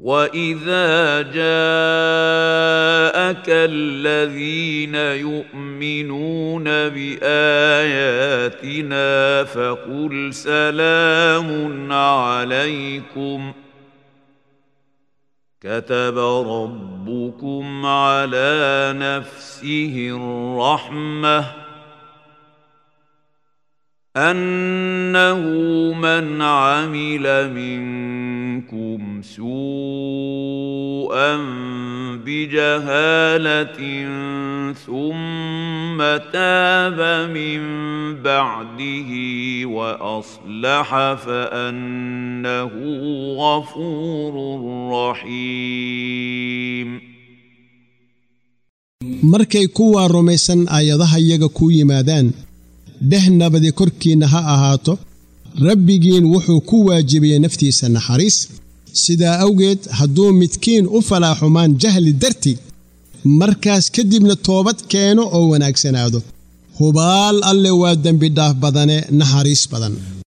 واذا جاءك الذين يؤمنون باياتنا فقل سلام عليكم كتب ربكم على نفسه الرحمه انه من عمل منكم سوءا بجهاله ثم تاب من بعده واصلح فانه غفور رحيم markay kuwaa rumaysan aayadaha iyaga kuu yimaadaan dheh nabadi korkiinna ha ahaato rabbigiin wuxuu ku waajibiyey naftiisa naxariis sidaa awgeed hadduu midkiin u falaaxumaan jahli darti markaas kadibna toobad keeno oo wanaagsanaado hubaal alle waa dembidhaaf badane naxariis badan